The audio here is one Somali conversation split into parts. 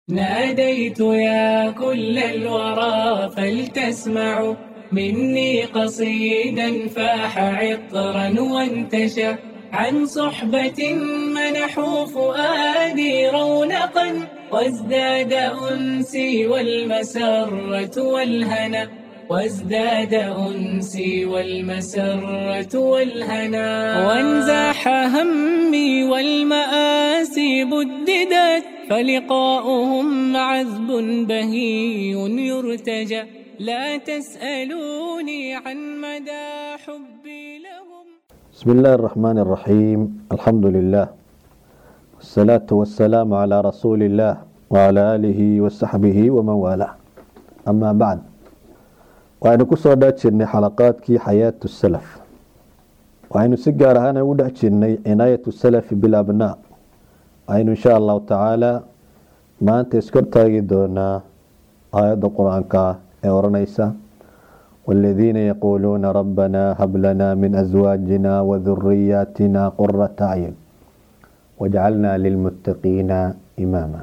ناديت يا كل الورى فلتسمعوا مني قصيدا فاح عطرا وانتشى عن صحبة منحوا فؤادي رونقا وازداد أنسي والمسرة والهنا وازداد أنسي والمسرة والهنا وانزاح همي والمآسي بددت فلقاؤهم عذب بهي يرتجى لا تسألوني عن مدى حبي لهم بسم الله الرحمن الرحيم الحمد لله والصلاة والسلام على رسول الله وعلى آله وصحبه ومن والاه أما بعد waxaynu ku soo dhex jirnay xalaqaadkii xayaatu salaf waxaynu si gaar ahaan ugu dhex jirnay cinaayatu salafi bilabnaa waxaynu insha allahu tacaala maanta iskortaagi doonaa aayadda qur-aanka ee oranaysa والذين يقولون ربنا هب لنا من أزواجنا وذرياتنا قرة أعين واجعلنا للمتقين إماما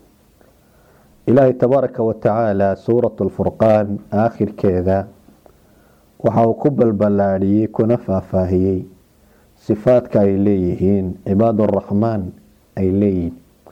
إلهي تبارك وتعالى سورة الفرقان آخر كذا وحاو كبل بلاري كنفا فاهيي صفاتك أي ليهين عباد الرحمن أي ليهين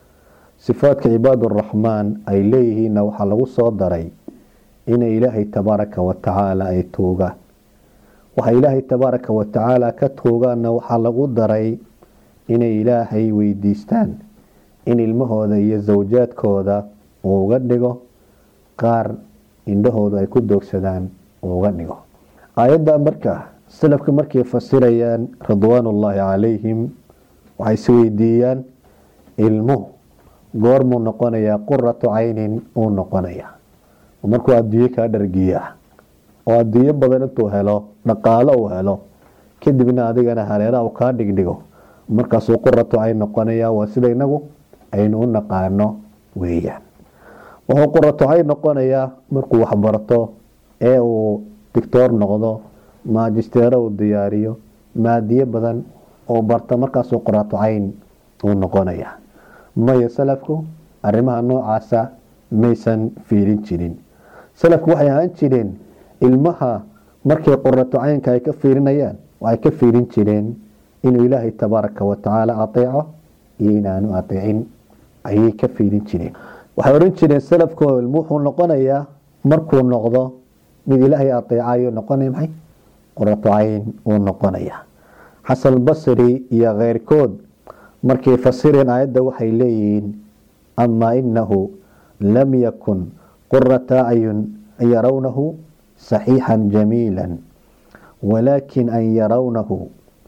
صفاتك عباد الرحمن أي ليهين وحلو صدري إن إلهي تبارك وتعالى أي توغا وحا إلهي تبارك وتعالى كتوغا وحلو دري إن إلهي ويديستان إن المهودة يزوجات كودا uu uga dhigo qaar indhahoodu ay ku doogsadaan uu uga dhigo aayadda marka salafka markay fasirayaan ridwaanullaahi calayhim waxay is weydiiyaan ilmuhu goormuu noqonayaa quratu caynin uu noqonayaa markuu adduunye kaa dhargiya oo adduunyo badan intuu helo dhaqaalo uu helo kadibna adigana hareeraha uu kaa dhigdhigo markaasuu quratu cayn noqonayaa waa sida inagu aynu u naqaano weeyaan wuxuu quratocayn noqonayaa markuu waxbarto ee uu dictoor noqdo maajisteero uu diyaariyo maadiye badan oo barta markaasuu quratocayn uu noqonaya maya salafku arrimaha noocaasa maysan fiirin jirin salafku waxay ahaan jireen ilmaha markay quratocaynka ay ka fiirinayaan waxay ka fiirin jireen inuu ilaahay tabaaraka watacaala ateeco iyo inaanu ateecin ayay ka fiirin jireen waxay ohan jireen salafko ilmu wuxuu noqonayaa markuu noqdo mid ilaahay ateecayo noqonaya maxay qurato cayn uu noqonaya xasan basri iyo keyrkood markay fasireen aayadda waxay leeyihiin amaa inahu lam yakun qurata acyun an yarawnahu saxiixan jamiila walaakin an yarawnahu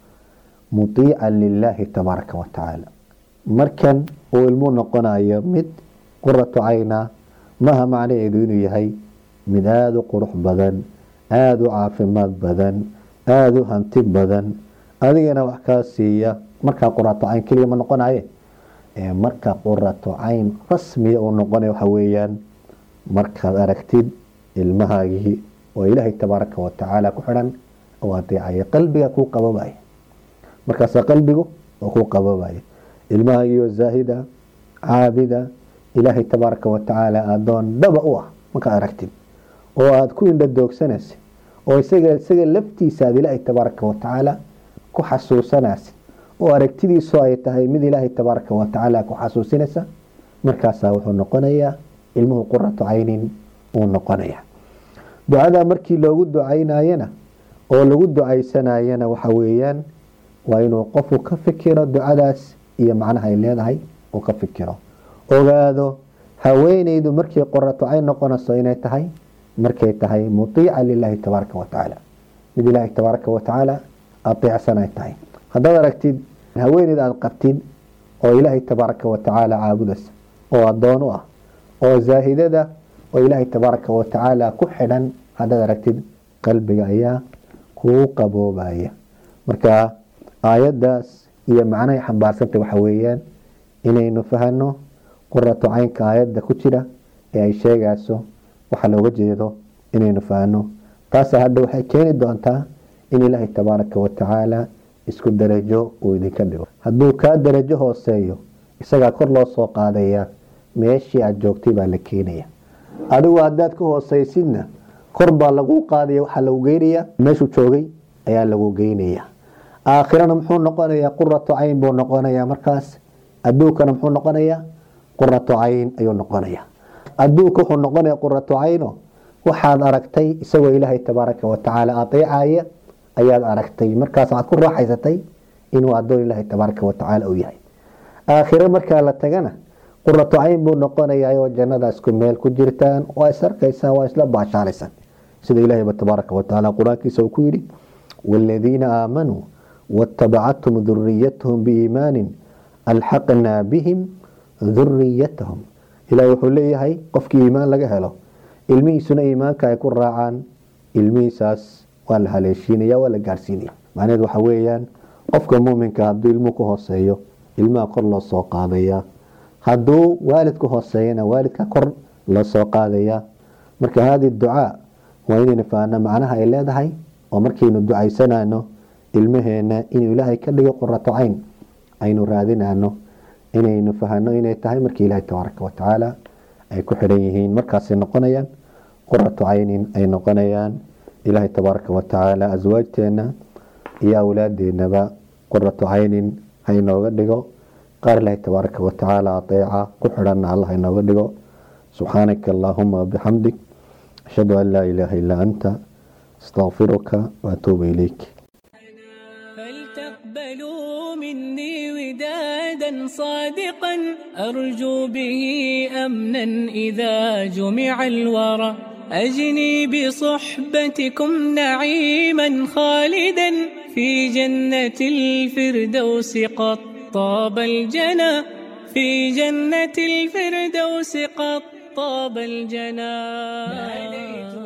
mutiican lilaahi tabaaraka watacaala markan uu ilmuu noqonayo mid quratu cayna maaha macnaheedu inuu yahay mid aada u qurux badan aada u caafimaad badan aada u hanti badan adigana wax kaa siiya markaa qurato cayn keliya ma noqonaye marka qurato cayn rasmiya uu noqonay waxa weeyaan markaad aragtid ilmahaagii oo ilaahay tabaaraka watacaala ku xidhan oo adeecaya qalbiga kuu qababaya markaasaa qalbigu oo kuu qababaya ilmahaagii oo zaahida caabida ilaahay tabaaraka watacaala adoon dhaba u ah markaad aragtid oo aada ku indha doogsanaysid oo isaga isaga laftiisa aad ilaahay tabaaraka watacaala ku xasuusanaysid oo aragtidiisu ay tahay mid ilaahay tabaaraka watacaala ku xasuusinaysa markaasaa wuxuu noqonayaa ilmuhu quratu caynin uu noqonaya ducadaa markii loogu ducaynayana oo lagu ducaysanayana waxa weeyaan waa inuu qofku ka fikiro ducadaas iyo macnaha ay leedahay uu ka fikiro ogaado haweeneydu markii qorato ay noqonayso inay tahay markay tahay mutiica lilaahi tabaaraka watacaala mid ilaahi tabaaraka watacaala ateecsan ay tahay haddaad aragtid haweeneyd aada qabtid oo ilaahay tabaaraka watacaala caabudaysa oo adoon u ah oo zaahidada oo ilaahay tabaaraka watacaala ku xidhan haddaad aragtid qalbiga ayaa kuu qaboobaya marka aayaddaas iyo macnahay xambaarsantay waxa weeyaan inaynu fahano qurato caynka aayadda ku jira ee ay sheegayso waxa looga jeedo inaynu fahno taasa hadha waxay keeni doontaa in ilaahay tabaaraka watacaala isku darajo uu idinka dhigo hadduu kaa darajo hooseeyo isagaa kor loo soo qaadaya meeshii aad joogtay baa la keenaya adigu haddaad ka hoosaysidna kor baa lagu qaadaya waxaa lagu geynaya meeshuu joogay ayaa lagu geynaya aakhirana muxuu noqonayaa quratu cayn buu noqonayaa markaas adduunkana muxuu noqonayaa quratu cayn ayuu noqonaya adduunka wuxuu noqonaya quratu cayno waxaad aragtay isagoo ilaahay tabaaraka watacaala adeecaya ayaad aragtay markaas waxaad ku raaxaysatay inuu adoon ilaahay tabaaraka watacaala uu yahay aakhire markaa la tagana quratu cayn buu noqonayaa oo jannada isku meel ku jirtaan waa is arkaysaan waa isla baashaalaysaan sida ilaahayba tabaaraka watacaala qur-aankiisa uu ku yidhi waaladiina aamanuu waatabacathum duriyatahum biiimaanin alxaqnaa bihim duriyatahum ilaah wuxuu leeyahay qofkii iimaan laga helo ilmihiisuna iimaanka ay ku raacaan ilmihiisaas waa la haleeshiinaya waa la gaarsiinaya macnaheed waxa weeyaan qofka muuminka hadduu ilmuhu ku hooseeyo ilmaha kor loo soo qaadaya hadduu waalidku hooseeyana waalidka kor loo soo qaadaya marka haadi ducaa waa inaynu faano macnaha ay leedahay oo markaynu ducaysanano ilmaheena inuu ilaahay ka dhigo qurato cayn aynu raadinano inaynu fahano inay tahay markii ilaahay tabaaraka watacaala ay ku xidhan yihiin markaasay noqonayaan quratu caynin ay noqonayaan ilaahay tabaaraka watacaala aswaajteena iyo awlaadeenaba quratu caynin hainooga dhigo qaar ilaahay tabaaraka watacaala adeeca ku xidhanna allah inooga dhigo subxaanaka allaahuma wabixamdik ashhadu an laa ilaaha illaa anta astaqfiruka waatuubu ilayk فلتقبلوا مني ودادا صادقا أرجو به أمنا إذا جمع الورى أجني بصحبتكم نعيما خالدا في جنة الفردوس قد طاب الجنى في جنة الفردوس قد طاب الجنى